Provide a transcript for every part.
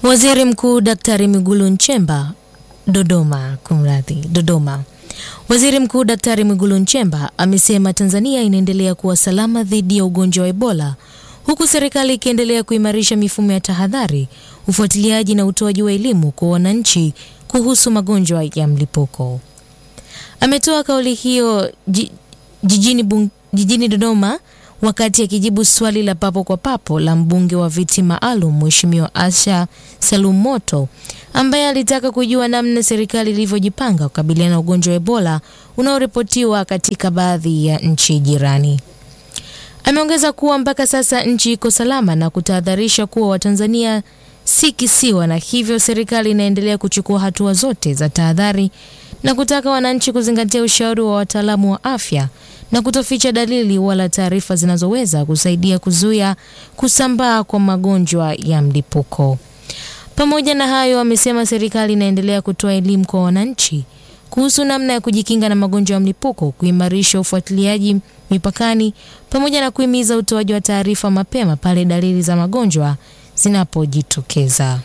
Waziri Mkuu Daktari Mwigulu Nchemba Dodoma, kumradhi, Dodoma. Waziri Mkuu Daktari Mwigulu Nchemba amesema Tanzania inaendelea kuwa salama dhidi ya ugonjwa wa Ebola huku serikali ikiendelea kuimarisha mifumo ya tahadhari, ufuatiliaji na utoaji wa elimu kwa wananchi kuhusu magonjwa ya mlipuko. Ametoa kauli hiyo jijini, bung, jijini Dodoma wakati akijibu swali la papo kwa papo la mbunge wa viti maalum Mheshimiwa Asha Salum Moto ambaye alitaka kujua namna serikali ilivyojipanga kukabiliana na ugonjwa wa Ebola unaoripotiwa katika baadhi ya nchi jirani. Ameongeza kuwa mpaka sasa nchi iko salama na kutahadharisha kuwa Watanzania si kisiwa na hivyo serikali inaendelea kuchukua hatua zote za tahadhari na kutaka wananchi kuzingatia ushauri wa wataalamu wa afya na kutoficha dalili wala taarifa zinazoweza kusaidia kuzuia kusambaa kwa magonjwa ya mlipuko. Pamoja na hayo, amesema serikali inaendelea kutoa elimu kwa wananchi kuhusu namna ya kujikinga na magonjwa ya mlipuko, kuimarisha ufuatiliaji mipakani, pamoja na kuhimiza utoaji wa taarifa mapema pale dalili za magonjwa zinapojitokeza.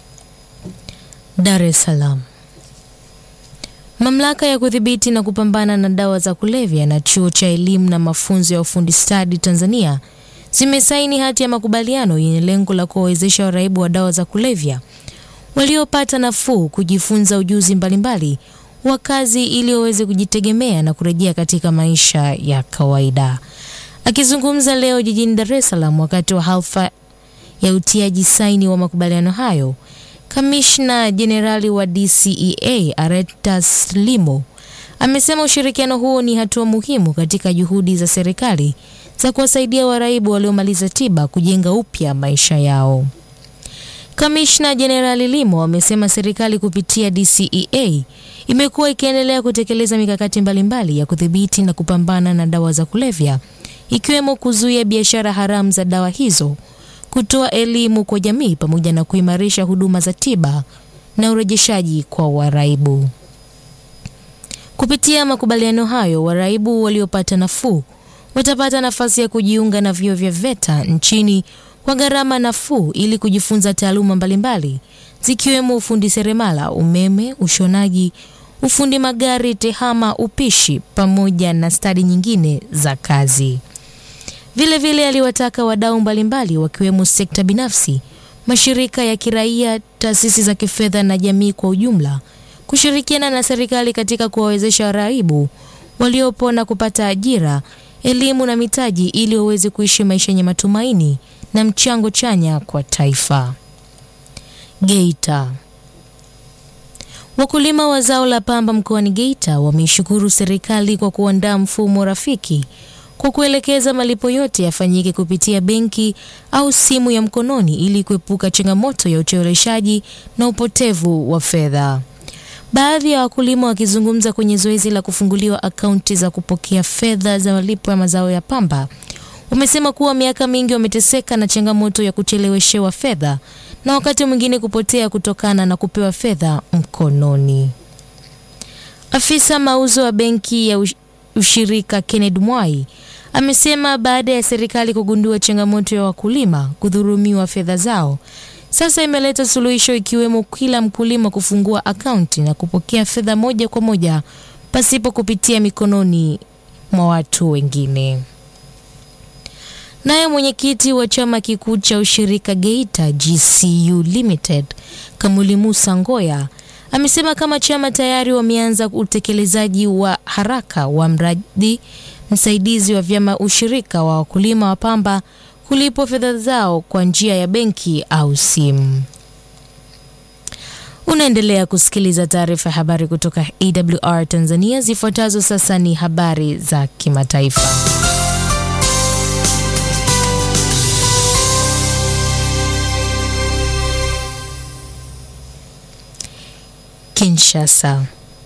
Dar es Salaam. Mamlaka ya kudhibiti na kupambana na dawa za kulevya na chuo cha elimu na mafunzo ya ufundi stadi Tanzania zimesaini hati ya makubaliano yenye lengo la kuwawezesha waraibu wa dawa za kulevya waliopata nafuu kujifunza ujuzi mbalimbali wa kazi ili waweze kujitegemea na kurejea katika maisha ya kawaida. Akizungumza leo jijini Dar es Salaam wakati wa halfa ya utiaji saini wa makubaliano hayo, Kamishna Jenerali wa DCEA Aretas Limo amesema ushirikiano huo ni hatua muhimu katika juhudi za serikali za kuwasaidia waraibu waliomaliza tiba kujenga upya maisha yao. Kamishna Jenerali Limo amesema serikali kupitia DCEA imekuwa ikiendelea kutekeleza mikakati mbalimbali ya kudhibiti na kupambana na dawa za kulevya ikiwemo kuzuia biashara haramu za dawa hizo, kutoa elimu kwa jamii pamoja na kuimarisha huduma za tiba na urejeshaji kwa waraibu. Kupitia makubaliano hayo, waraibu waliopata nafuu watapata nafasi ya kujiunga na vyuo vya VETA nchini kwa gharama nafuu ili kujifunza taaluma mbalimbali zikiwemo ufundi seremala, umeme, ushonaji, ufundi magari, tehama, upishi pamoja na stadi nyingine za kazi. Vilevile vile aliwataka wadau mbalimbali wakiwemo sekta binafsi, mashirika ya kiraia, taasisi za kifedha na jamii kwa ujumla kushirikiana na serikali katika kuwawezesha waraibu waliopo na kupata ajira, elimu na mitaji ili waweze kuishi maisha yenye matumaini na mchango chanya kwa taifa. Geita. Wakulima wa zao la pamba mkoani Geita wameishukuru serikali kwa kuandaa mfumo rafiki kwa kuelekeza malipo yote yafanyike kupitia benki au simu ya mkononi ili kuepuka changamoto ya ucheleweshaji na upotevu wa fedha. Baadhi ya wakulima wakizungumza kwenye zoezi la kufunguliwa akaunti za kupokea fedha za malipo ya mazao ya pamba wamesema kuwa miaka mingi wameteseka na changamoto ya kucheleweshewa fedha na wakati mwingine kupotea kutokana na kupewa fedha mkononi. Afisa mauzo wa benki ya ushirika Kenneth Mwai amesema baada ya serikali kugundua changamoto ya wakulima kudhurumiwa fedha zao, sasa imeleta suluhisho ikiwemo kila mkulima kufungua akaunti na kupokea fedha moja kwa moja pasipo kupitia mikononi mwa watu wengine. Naye mwenyekiti wa chama kikuu cha ushirika Geita GCU Limited Kamuli Musa Ngoya amesema kama chama tayari wameanza utekelezaji wa haraka wa mradi msaidizi wa vyama ushirika wa wakulima wa pamba kulipwa fedha zao kwa njia ya benki au simu. Unaendelea kusikiliza taarifa ya habari kutoka AWR Tanzania. Zifuatazo sasa ni habari za kimataifa. Kinshasa.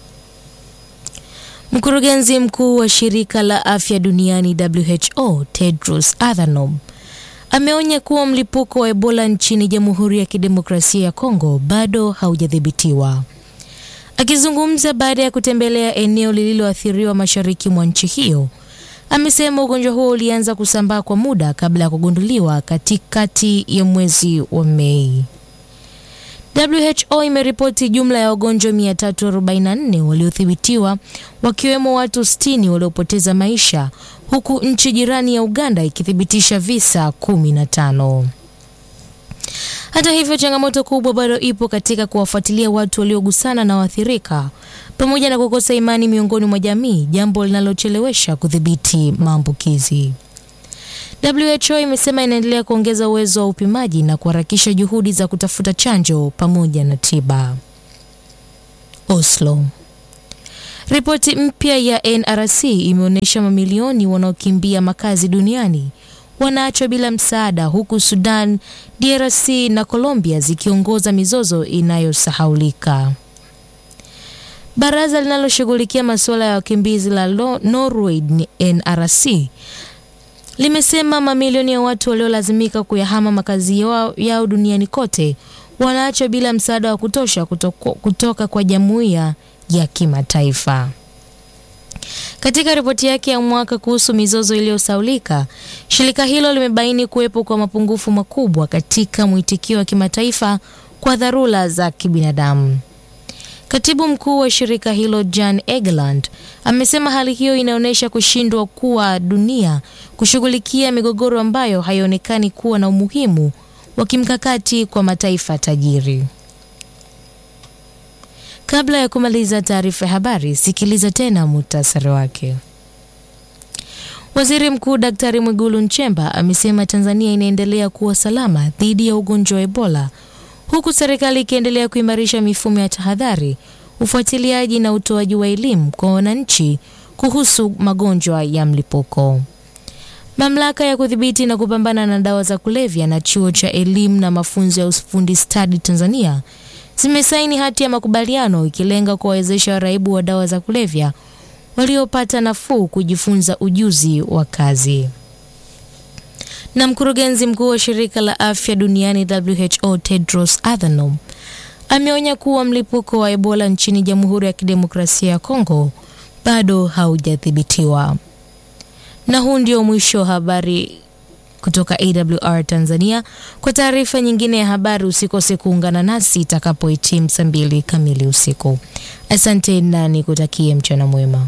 Mkurugenzi mkuu wa shirika la afya duniani WHO Tedros Adhanom ameonya kuwa mlipuko wa Ebola nchini Jamhuri ya Kidemokrasia ya Kongo bado haujadhibitiwa. Akizungumza baada ya kutembelea eneo lililoathiriwa mashariki mwa nchi hiyo, amesema ugonjwa huo ulianza kusambaa kwa muda kabla ya kugunduliwa katikati ya mwezi wa Mei. WHO imeripoti jumla ya wagonjwa 344 waliothibitiwa wakiwemo watu 60 waliopoteza maisha huku nchi jirani ya Uganda ikithibitisha visa 15. Hata hivyo, changamoto kubwa bado ipo katika kuwafuatilia watu waliogusana na waathirika pamoja na kukosa imani miongoni mwa jamii, jambo linalochelewesha kudhibiti maambukizi. WHO imesema inaendelea kuongeza uwezo wa upimaji na kuharakisha juhudi za kutafuta chanjo pamoja na tiba. Oslo. Ripoti mpya ya NRC imeonyesha mamilioni wanaokimbia makazi duniani wanaachwa bila msaada huku Sudan, DRC na Colombia zikiongoza mizozo inayosahaulika. Baraza linaloshughulikia masuala ya wakimbizi la Norway NRC limesema mamilioni ya watu waliolazimika kuyahama makazi yao, yao duniani kote wanaachwa bila msaada wa kutosha kutoka, kutoka kwa jumuiya ya kimataifa. Katika ripoti yake ya mwaka kuhusu mizozo iliyosaulika, shirika hilo limebaini kuwepo kwa mapungufu makubwa katika mwitikio wa kimataifa kwa dharura za kibinadamu. Katibu mkuu wa shirika hilo Jan Egeland amesema hali hiyo inaonyesha kushindwa kwa dunia kushughulikia migogoro ambayo haionekani kuwa na umuhimu wa kimkakati kwa mataifa tajiri. Kabla ya kumaliza taarifa ya habari, sikiliza tena muhtasari wake. Waziri Mkuu Daktari Mwigulu Nchemba amesema Tanzania inaendelea kuwa salama dhidi ya ugonjwa wa Ebola huku serikali ikiendelea kuimarisha mifumo ya tahadhari, ufuatiliaji na utoaji wa elimu kwa wananchi kuhusu magonjwa ya mlipuko. Mamlaka ya kudhibiti na kupambana na dawa za kulevya na chuo cha elimu na mafunzo ya ufundi stadi Tanzania zimesaini hati ya makubaliano ikilenga kuwawezesha waraibu wa dawa za kulevya waliopata nafuu kujifunza ujuzi wa kazi. Na mkurugenzi mkuu wa shirika la afya duniani WHO Tedros Adhanom ameonya kuwa mlipuko wa Ebola nchini Jamhuri ya Kidemokrasia ya Kongo bado haujadhibitiwa. Na huu ndio mwisho wa habari kutoka AWR Tanzania. Kwa taarifa nyingine ya habari usikose kuungana nasi itakapohitimu saa mbili kamili usiku. Asante na nikutakie mchana mwema.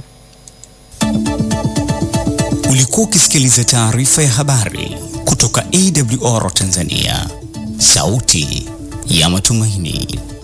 Ulikuwa ukisikiliza taarifa ya habari kutoka AWR Tanzania, sauti ya matumaini.